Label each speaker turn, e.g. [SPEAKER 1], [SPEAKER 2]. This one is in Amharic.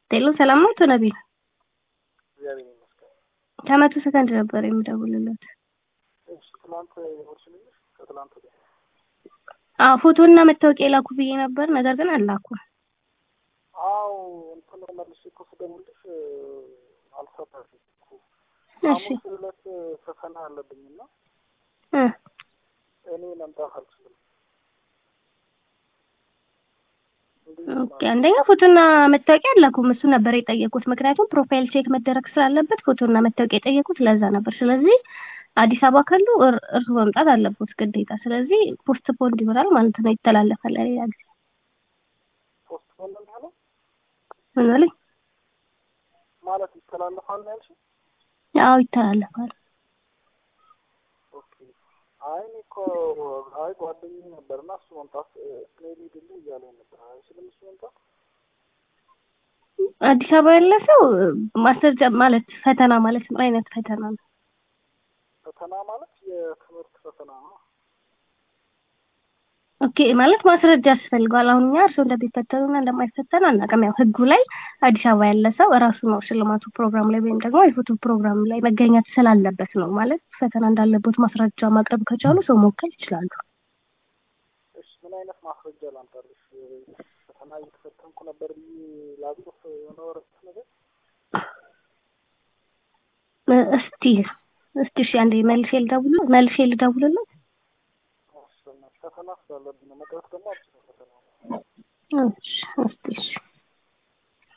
[SPEAKER 1] ቴሎ ሰላም ነው? አቶ ነቢል
[SPEAKER 2] እግዚአብሔር ይመስገን።
[SPEAKER 1] ከመቶ ሰከንድ ነበር የምደውልለት።
[SPEAKER 2] እሺ ትናንት ወርሽልሽ ከትላንት ወዲያ
[SPEAKER 1] አዎ ፎቶና መታወቂያ ላኩ ብዬ ነበር፣ ነገር ግን አላኩም።
[SPEAKER 2] አው እንትን መልሼ እኮ ስደውልሽ አልሰራሽም እኮ
[SPEAKER 1] እሺ
[SPEAKER 2] ሐሙስ ዕለት ፈተና አለብኝና
[SPEAKER 1] እ
[SPEAKER 2] እኔ መምጣት አልችልም። እንዴት
[SPEAKER 1] ኦኬ አንደኛ ፎቶና መታወቂያ አላኩም። እሱ ነበር የጠየቁት፣ ምክንያቱም ፕሮፋይል ቼክ መደረግ ስላለበት ፎቶና መታወቂያ የጠየቁት ለዛ ነበር። ስለዚህ አዲስ አበባ ካሉ እር- እርሱ መምጣት አለበት ግዴታ። ስለዚህ ፖስት ፖንድ ይሆናል ማለት ነው፣ ይተላለፋል ለሌላ ጊዜ።
[SPEAKER 2] ፖስት ፖን እንዳለው
[SPEAKER 1] ምን አለኝ?
[SPEAKER 2] ማለት ይተላለፋል ነው ያልሽኝ?
[SPEAKER 1] አዎ ይተላለፋል።
[SPEAKER 2] ኦኬ አይ እኔ እኮ አይ ጓደኛዬ ነበርና እሱ መምጣት እኔ ልሂድልህ እያለኝ ነበር። አይችልም እሱ መምጣት
[SPEAKER 1] አዲስ አበባ ያለ ሰው ማስረጃ ማለት ፈተና ማለት ምን አይነት ፈተና ነው?
[SPEAKER 2] ፈተና ማለት የትምህርት ፈተና ነው።
[SPEAKER 1] ኦኬ ማለት ማስረጃ ያስፈልገዋል። አሁን እኛ እርስዎ እንደሚፈተኑና እንደማይፈተኑ አናውቅም። ያው ህጉ ላይ አዲስ አበባ ያለ ሰው እራሱ ነው ሽልማቱ ፕሮግራም ላይ ወይም ደግሞ የፎቶ ፕሮግራም ላይ መገኘት ስላለበት ነው። ማለት ፈተና እንዳለበት ማስረጃ ማቅረብ ከቻሉ ሰው መወከል ይችላሉ።
[SPEAKER 2] እሺ ምን አይነት ማስረጃ ላምጣልሽ? ፈተና እየተፈተንኩ ነበር ብዬ ላጽፍ የሆነ ወረቀት ነገር
[SPEAKER 1] እ እስቲ እስቲ እሺ አንዴ መልሼ ልደውል መልሼ ልደውልለት።
[SPEAKER 2] አስፈላጊ ፈተና ስላለብኝ ነው። መቅረት ደግሞ አልችልም ፈተና
[SPEAKER 1] እሺ እስቲ እሺ